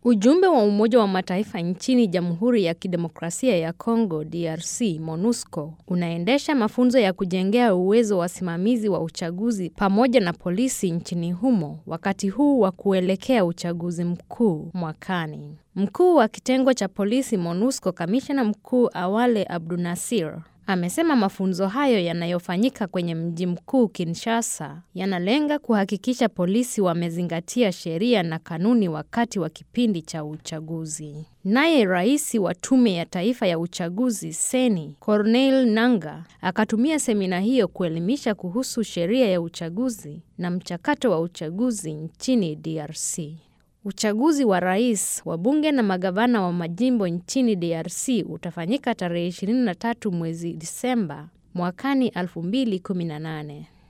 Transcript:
Ujumbe wa Umoja wa Mataifa nchini Jamhuri ya Kidemokrasia ya Kongo DRC MONUSCO unaendesha mafunzo ya kujengea uwezo wasimamizi wa uchaguzi pamoja na polisi nchini humo wakati huu wa kuelekea uchaguzi mkuu mwakani. Mkuu wa kitengo cha polisi MONUSCO Kamishna Mkuu Awale Abdunasir amesema mafunzo hayo yanayofanyika kwenye mji mkuu Kinshasa yanalenga kuhakikisha polisi wamezingatia sheria na kanuni wakati wa kipindi cha uchaguzi. Naye rais wa Tume ya Taifa ya Uchaguzi Seni Corneille Nangaa akatumia semina hiyo kuelimisha kuhusu sheria ya uchaguzi na mchakato wa uchaguzi nchini DRC. Uchaguzi wa rais, wabunge na magavana wa majimbo nchini DRC utafanyika tarehe 23 mwezi Disemba mwakani 2018.